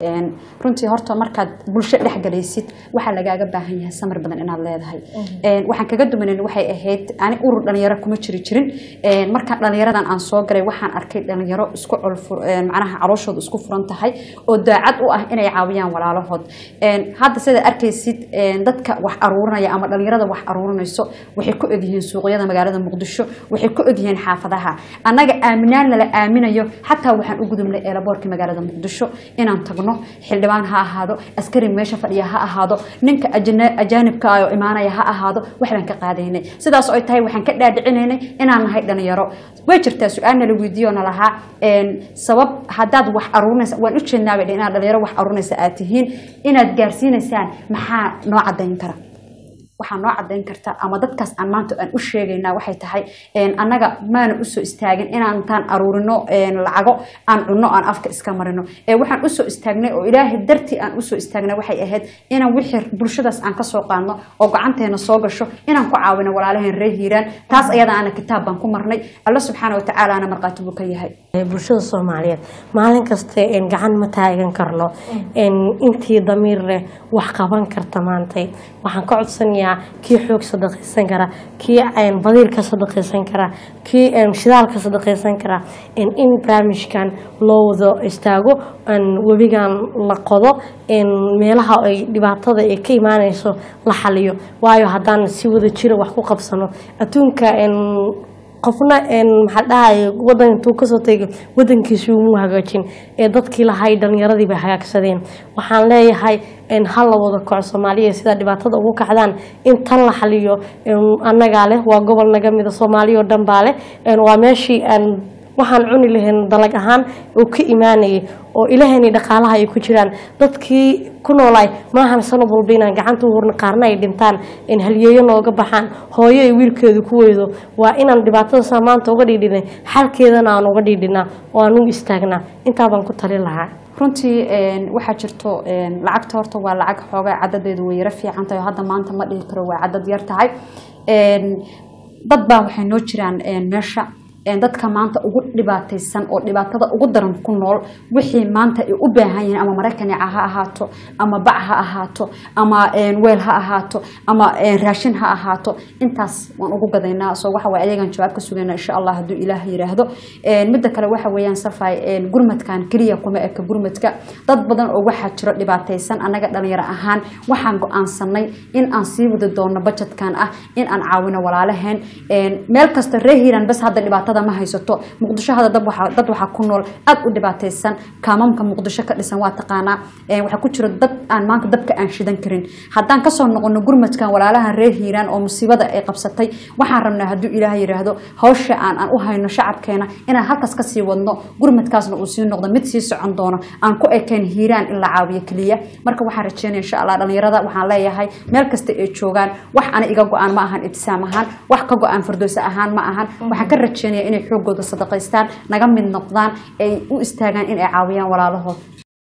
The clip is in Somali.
runtii horta markaad bulsho dhexgalaysid waxaa lagaaga baahan yahay samir badan inaad leedahay waxaan kaga dumanan waxay ahayd ani urur dhalinyaro kuma jiri jirin markaan dhalinyaradan aan soo galay waxaan arkay dhalinyaro isku macnaha calooshooda isku furan tahay oo daacad u ah inay caawiyaan walaalahood hadda sidaad arkaysid dadka wax aruurinaya ama dhalinyarada wax aruurinayso waxay ku egyihiin suuqyada magaalada muqdisho waxay ku egyihiin xaafadaha annaga aaminaan lala aaminayo xataa waxaan u gudubnay eelaboorka magaalada muqdisho inaan tagno xildhibaan ha ahaado askari meesha fadhiya ha ahaado ninka ajaanibka oo imaanaya ha ahaado waxbaan ka qaadaynay sidaas oo ay tahay waxaan ka dhaadhicinaynay inaan nahay dhalinyaro way jirtaa su-aalna la weydiiyo na lahaa sabab haddaad wax aruurinaysa waan u jeednaaba inaad dhalinyaro wax aruurinaysa aad tihiin inaad gaarsiinaysaan maxaa noo cadayn kara waxaa noo cadayn karta ama dadkaas aan maanta aan u sheegaynaa waxay tahay annaga maana usoo istaagin inaan intaan aruurino lacago aan cunno aan afka iska marino waxaan usoo istaagnay oo ilaahay dartii aan usoo istaagnay waxay ahayd inaan wixii bulshadaas aan kasoo qaadno oo gacanteena soo gasho inaan ku caawino walaalaheen ree hiiraan taas ayada ana kitaab baan ku marnay alla subxaana watacaalaana markhaati buu ka yahay bulshada soomaaliyeed maalin kasta gacan ma taagan karno intii damiir leh wax qaban karta maantay waxaan ka codsanayaa kii xoog sadaqaysan kara kii badiir ka sadaqaysan kara kii shidaal ka sadaqaysan kara in barnaamijkan loo wado istaago webigan la qodo meelaha ay dhibaatada ay ka imaanayso la xaliyo waayo haddaan si wada jira wax ku qabsano adduunka qofna maxaa dhahay wadan intuu kasoo tegay wadankiisi umuu hagaajin ee dadkii lahay dhalinyaradii bay hagaagsadeen waxaan leeyahay ha la wada kaco soomaaliya sidaa dhibaatada ugu kacdaan in tan la xaliyo annagaa leh waa gobol naga mida soomaaliya oo dhan baa leh waa meeshii waxaan cuni lahayn dalag ahaan uu ka imaanayay oo ilaahani dhaqaalaha ay ku jiraan dadkii ku noolaay maahan sanad walba inaan gacanta u hurna qaarna ay dhintaan in halyeeyo nooga baxaan hooyo ay wiilkeedu ku weydo waa inaan dhibaatada saa maanta uga dhiidhinay xalkeedana aan uga dhiidhinaa oo aan u istaagnaa intaa baan ku tali lahaa runtii waxaa jirto lacagta horta waa lacag xoogaa cadadeedu way yaro fiican tahay oo hadda maanta ma dhihi karo waa cadad yar tahay dad baa waxay noo jiraan meesha dadka maanta ugu dhibaataysan oo dhibaatada ugu daran ku nool wixii maanta ay u baahan yihiin ama maraykanica ha ahaato ama bac ha ahaato ama weel ha ahaato ama raashin ha ahaato intaas waan ugu gadaynaa soo waxa waye ayagaan jawaab ka sugayna insha allah hadduu ilaah yiraahdo midda kale waxa weeyaan safay gurmadkan keliya kuma eka gurmadka dad badan oo waxaa jiro dhibaataysan annaga dhalinyaro ahaan waxaan go-aansanay in aan sii wadi doono bajetkan ah in aan caawino walaalaheen meel kasta ree hiiraan bas hadda dhibaatada ma haysato muqdisho hada dad waxaa ku nool aad u dhibaataysan kaamamka muqdisho ka dhisan waa taqaanaa waxaa ku jiro dad aan maanta dabka aan shidan karin haddaan kasoo noqono gurmadkan walaalahan reer hiiraan oo musiibada ay qabsatay waxaan rabnaa hadduu ilaah yiraahdo hawsha aan aan u hayno shacabkeena inaan halkaas kasii wadno gurmadkaasna uu sii noqdo mid sii socon doono aan ku ekeen hiiraan in la caawiyo keliya marka waxaan rajeynaya insha allah dhalinyarada waxaan leeyahay meel kasta ay joogaan wax ana iga go-aan ma ahan ibtisaam ahaan wax ka go-aan firdowsa ahaan ma ahan waxaan ka rajeynaya inay xoogooda sadaqaystaan naga mid noqdaan ay u istaagaan in ay caawiyaan walaalahood